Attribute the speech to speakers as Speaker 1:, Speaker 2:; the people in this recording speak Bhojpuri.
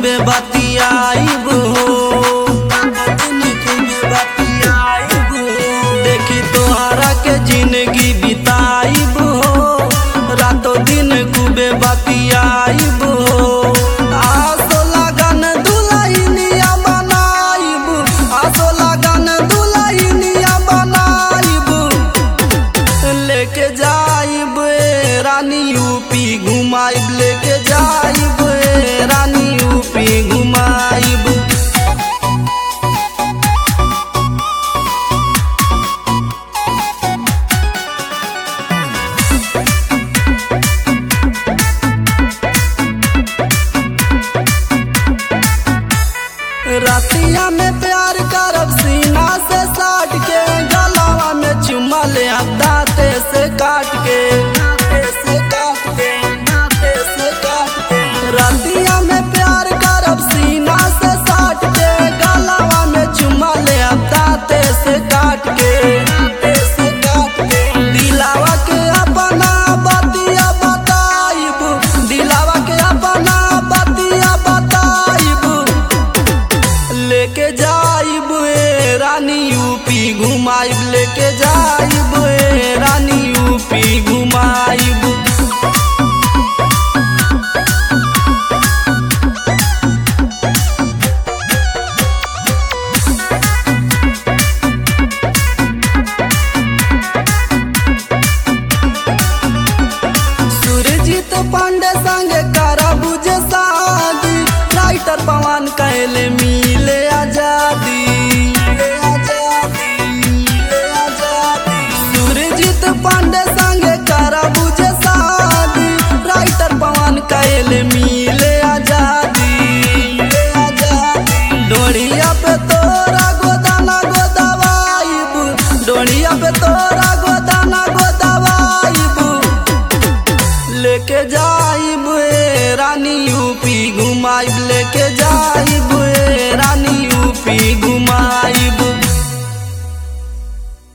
Speaker 1: खूबे बतियाइब हो रातो दिन खूबे बतियाइब हो देखी तोहरा के जिंदगी बिताइब हो रातो दिन खूबे बतियाइब हो आसो लगन दुल्हनिया बनाइब आसो लगन दुल्हनिया बनाइब लेके जाइब ए रानी यूपी घुमाइब लेके जाइब ए रानी यूपी घुमाइब रतिया में प्यार करब सीना से साट के गलावा में चुमा ले अब दांते से काट के दांते से काट के दांते से काट के रतिया में प्यार करब सीना से साट के गलावा में चुमा ले अब दांते से काट के दांते से काट के दिलावा के अपना बतिया बताइब दिलावा के अपना बतिया बताइब लेके जाइब ए रानी यूपी घुमाइब लेके जाइब ए रानी यूपी घुमाइब सुरजीत पांडे संगे करब जे